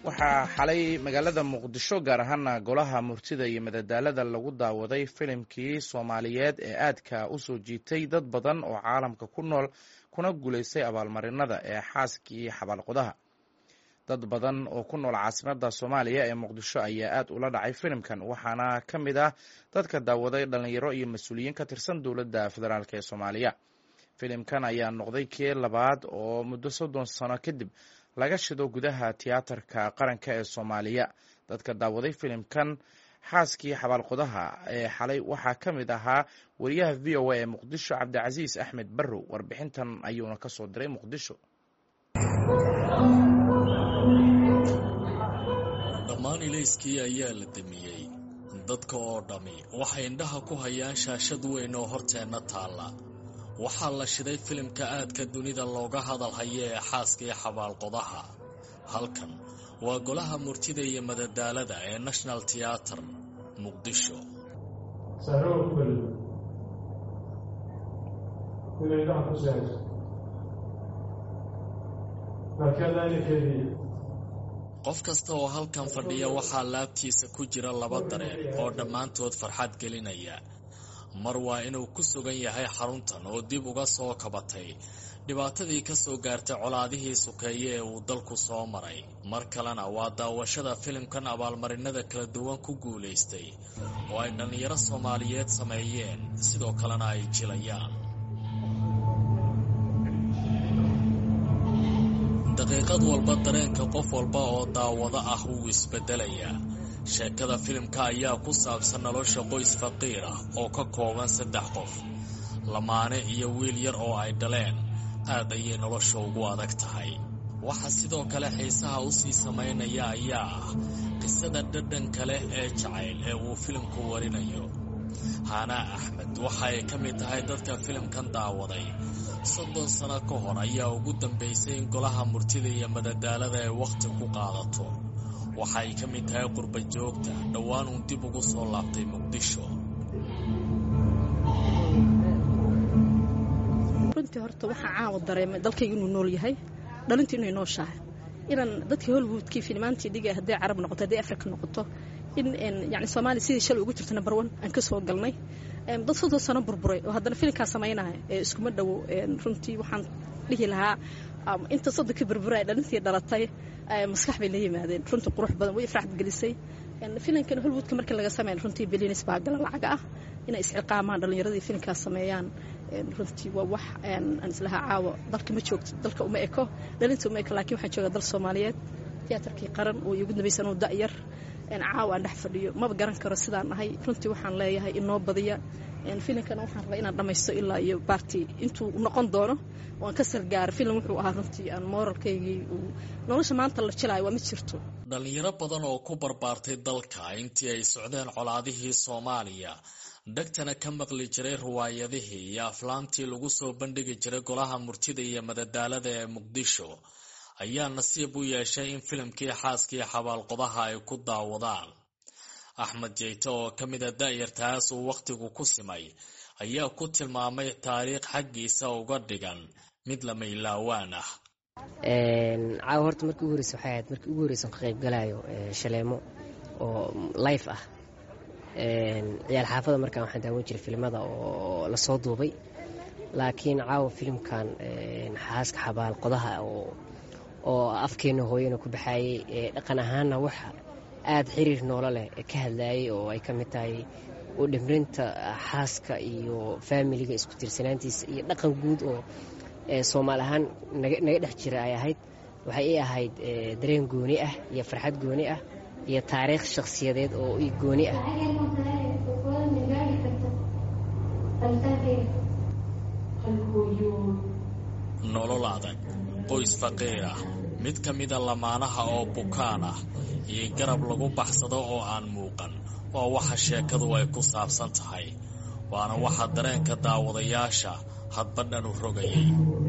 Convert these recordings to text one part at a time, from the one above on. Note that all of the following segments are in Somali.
waxaa xalay magaalada muqdisho gaar ahaana golaha murtida iyo madadaalada lagu daawaday filimkii soomaaliyeed ee aadka u soo jiitay dad badan oo caalamka ku nool kuna guulaystay abaalmarinada ee xaaskii xabaalqodaha dad badan oo ku nool caasimada soomaaliya ee muqdisho ayaa aad ula dhacay filimkan waxaana ka mid ah dadka daawaday dhalinyaro iyo mas-uuliyiin ka tirsan dowladda federaalk ee soomaaliya filimkan ayaa noqday kii labaad oo muddo soddon sano kadib laga shido gudaha tiyaatarka qaranka ee soomaaliya dadka daawaday filimkan xaaskii xabaalqodaha ee xalay waxaa ka mid ahaa wariyaha v o a ee muqdisho cabdicasiis axmed barrow warbixintan ayuuna ka soo diray muqdisho dhammaan ilayskii ayaa la damiyey dadka oo dhammi waxay indhaha ku hayaan shaashad weyn oo horteenna taalla waxaa la shiday filimka aadka dunida looga hadal hayo ee xaaskii xabaalqodaha halkan waa golaha murtida iyo madadaalada ee national teater muqdisho qof kasta oo halkan fadhiya waxaa laabtiisa ku jira laba dareen oo dhammaantood farxad gelinaya mar waa inuu ku sugan yahay xaruntan oo dib uga soo kabatay dhibaatadii ka soo gaartay colaadihii sukeeye ee uu dalku soo maray mar kalena waa daawashada filimkan abaalmarinada kala duwan ku guulaystay oo ay dhallinyaro soomaaliyeed sameeyeen sidoo kalena ay jilayaan daqiiqad walba dareenka qof walba oo daawado ah wuu isbeddelayaa sheekada filimka ayaa ku saabsan nolosha qoys faqiir ah oo ka kooban saddex qof lamaane iyo wiil yar oo ay dhaleen aad ayay nolosha ugu adag tahay waxa sidoo kale xiisaha u sii samaynaya ayaa ah qisada dhadhanka leh ee jacayl ee uu filimku warinayo haanaa axmed waxa ay ka mid tahay dadka filimkan daawaday soddon sano ka hor ayaa ugu dambaysay in golaha murtida iyo madadaalada ay wakhti ku qaadato waxa ay ka mid tahay qurba joogta dhowaan uun dib ugu soo laabtay muqdisho runtii horta waxaa caawa dareemay dalkayga inuu nool yahay dhalintu inay nooshahay inaan dadkii hollywoodkii filimaantii dhiga hadday carab noqoto hadday africa noqoto in yani soomaaliya sidii shalay ugu jirto number one aan ka soo galnay dad soddon sano burburay oo haddana filimkaa samaynaya ee iskuma dhowo runtii waxaan dhihi lahaa inta soddonka burburay dhalintii dhalatay maskax bay la yimaadeen runtii qurux badan way ifraxad gelisay filimkan hollywoodka markii laga sameyn runtii bilinis baa gala lacaga ah inay isciqaamaan dhallinyaradii filimkaas sameeyaan runtii waa wax aan islahaa caawa dalka ma joogto dalka uma eko dhalinta uma eko laakiin waxaan joogaa dal soomaaliyeed tiyaatarkii qaran oo igu dambaysan oo da'yar caawa aan dhex fadhiyo maba garan karo sidaan ahay runtii waxaan leeyahay inoo badiya filimkana waxaan rabaa inaan dhammaysto ilaa iyo baarti intuu noqon doono oo aan ka salgaaro filim wuxuu ahaa runtii aan mooralkaygii uu nolosha maanta la jilaayo waa ma jirto dhallinyaro badan oo ku barbaartay dalka intii ay socdeen colaadihii soomaaliya dhegtana ka maqli jiray riwaayadihii iyo aflaamtii lagu soo bandhigi jiray golaha murtida iyo madadaalada ee muqdisho ayaa nasiib u yeeshay in filimkii xaaskii xabaalqodaha ay ku daawadaan axmed jeyte oo ka mida da'yartaas uu wakhtigu ku simay ayaa ku tilmaamay taariikh xaggiisa uga dhigan mid lama ilaawaan ah caawa horta markii ugu horeysa waxay ahayd markii ugu horeysa ka qaybgalayo shaleemo oo life ah ciyaal xaafada markaan waxaan daawan jiray filimada oo lasoo duubay laakiin caawa filimkan xaaska xabaalqodaha oo oo afkeena hooyana ku baxaayey dhaqan ahaanna wax aada xiriir noolo leh ka hadlaayay oo ay ka mid tahay u dhimrinta xaaska iyo faamiliga isku tirsanaantiisa iyo dhaqan guud oo soomaali ahaan naga dhex jira ay ahayd waxay ii ahayd dareen gooni ah iyo farxad gooni ah iyo taariikh shakhsiyadeed oo i gooni ah nolol adag qoys faqiir ah mid ka mida lamaanaha oo bukaan ah iyo garab lagu baxsado oo aan muuqan waa waxa sheekadu ay ku saabsan tahay waana waxa dareenka daawadayaasha hadba dhan u rogayay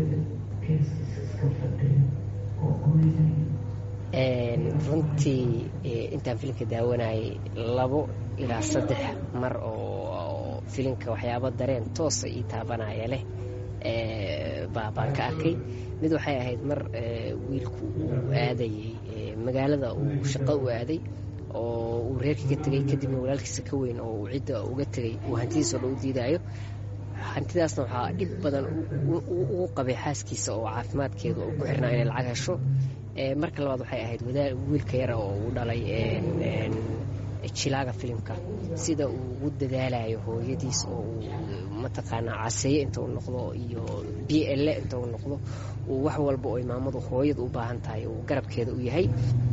runtii intaan filimka daawanayay labo ilaa saddex mar oo filimka waxyaabo dareen toosa ii taabanaya leh baan ka arkay mid waxay ahayd mar wiilku uu aadayay magaalada uu shaqo u aaday oo uu reerka ka tegey kadibna walaalkiisa ka weyn oo uu cidda uga tegey uu hantidiisa oo dhan u diidaayo hantidaasna waxaa dhib badan ugu qabay xaaskiisa oo caafimaadkeeda oo ku xirnaa inay lacag hesho marka labaad waxay ahayd wiilka yara oo uu dhalay jilaaga filimka sida uu ugu dadaalayo hooyadiis oo uu mataqaanaa caseeye inta uu noqdo iyo b l inta uu noqdo uu wax walba oo imaamadu hooyada u baahan tahay uu garabkeeda u yahay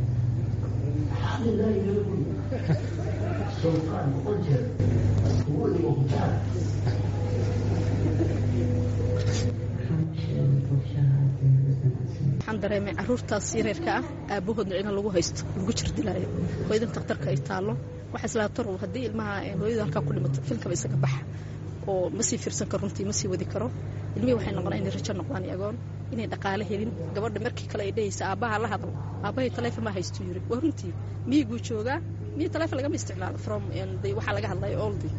waxaan dareemay caruurtaas yareerka ah aabahoodna ina lagu haysto lagu jirdilaayo hooyadan takhtarka ay taallo waxa islaatar haddii ilmaha hooyada halkaa ku dhimato filkaba isaga baxa oo ma sii fiirsan karo runtii ma sii wadi karo ilmihii waxay noqonaa inay rajo noqdaan agoon inay dhaqaale helin gabadha markii kale ay dhehaysa aabbaha la hadlo aabbahay taleefon ma haystu yiri waa runtii miyiguu joogaa miyi taleefon lagama isticmaalo from waxaa laga hadlaya oldi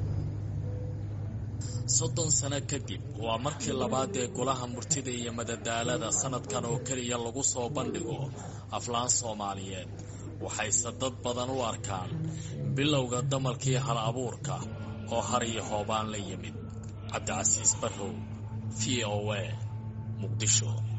soddon sano kadib waa markii labaad ee golaha murtida iyo madadaalada sanadkan oo keliya lagu soo bandhigo aflaan soomaaliyeed waxayse dad badan u arkaan bilowga damalkii hal abuurka oo har iyo hoobaan la yimid cabdicasiis barrow v o a muqdisho